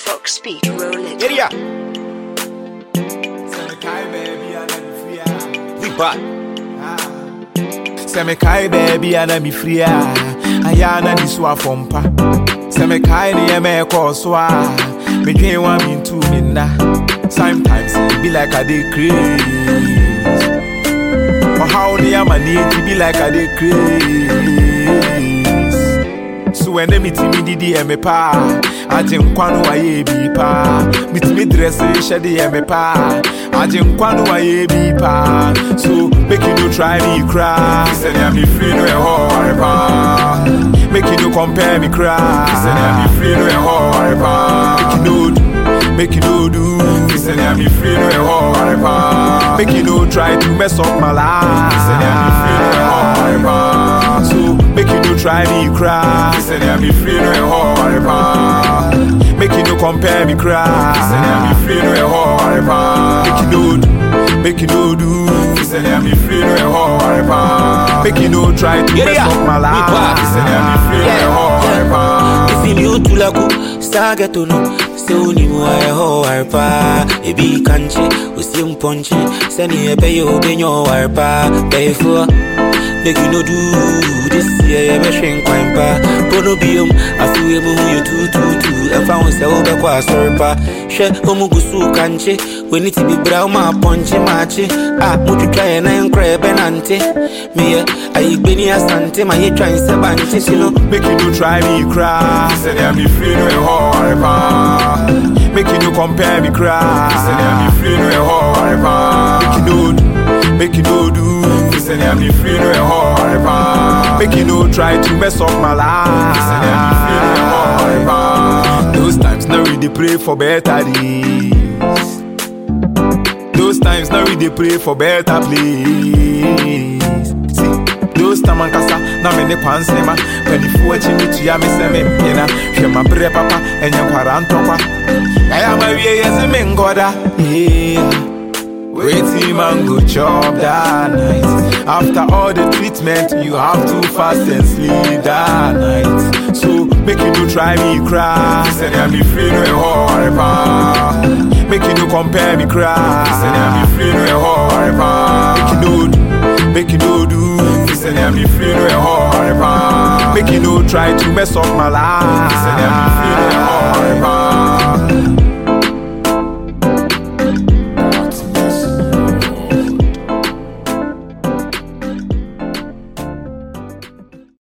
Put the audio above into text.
Fox Speed, roll it. Get ya. We back. sɛ mekae baabi a na mefiri a ayɛ a na de so afɔmpa sɛ mekae nneɛma a ɛkɔɔ so a medwen wa mentu me nna sometimes it be like i dey craze ɔhaw ne amanneɛ nti be like i dey craze so ɛnɛ metumi didi yɛ me paa agye nkwa no wayɛ bi paa metumi drɛse hyɛ de yɛ me paa agye nkwa no wayɛ bi paa so make you no try me koraa sɛnea mefiri no ɛhɔ ware paa make you no compare me koraa sɛnea mefiri no ɛhɔ ware paa make you no do make you no do sɛnea mefiri no ɛhɔ ware paa make you no try to mess up my life sɛnea mefiri no ɛhɔ ware paa so make you no try me cry sɛnea mefiri no ɛhɔ ware paa make you no compare me cry sɛnea mefiri no ɛhɔ ware paa make you no do make you no do sɛnea mefiri no ɛhɔ ware paa make you no try to Yeah, mess yeah. up my We life back. sɛnea mefiri no ɛhɔ ware paa ifili utulaku stageto no sɛ wonim ayɛ hɔ ware paa ebi kankye osie mpɔnkye sɛneɛ ɛbɛyɛ wobɛnya ɔware paa bɛyɛfoɔ make you no do this year yɛbɛhwe nkwan pa bono biom afewe mu ho yɛ tututu ɛmfa ho sɛ wobɛkɔ asɔre pa hwɛ ɔmu gu so kankye w'ani te bibra wo ma apɔnkye maakye a motwitwa yɛ nan korɛ yɛbɛnante meyɛ ayigbeni asante ma yɛtwan sɛ bankye si no Make you no try me cry. Say that me free no a hard pa. Make you no compare me cry. Say that me free no a hard pa. Make you no do, make you no do. Say that me free no a hard pa. Make you no try to mess up my life. Say that me free no a hard pa. Those times now we dey pray for better days. Those times now we dey pray for better place. See, those time ankasa na me ne kwansema panifoɔ akyi me tua me sɛ mempena hwɛ maberɛ papa ɛnyɛ nkwara ntɔkwa ɛyɛ ma wie yɛ se menkɔda yeah. Waiting man go chop that night. After all the treatment, you have to fast and sleep that night. So make you no try me cry. Say I'm free no a hard pa. Make you no compare me cry. Say I'm free no a hard pa. Make you no do, make you no do. Say I'm free no a hard pa. Make you no try to mess up my life. Say I'm free no a hard pa.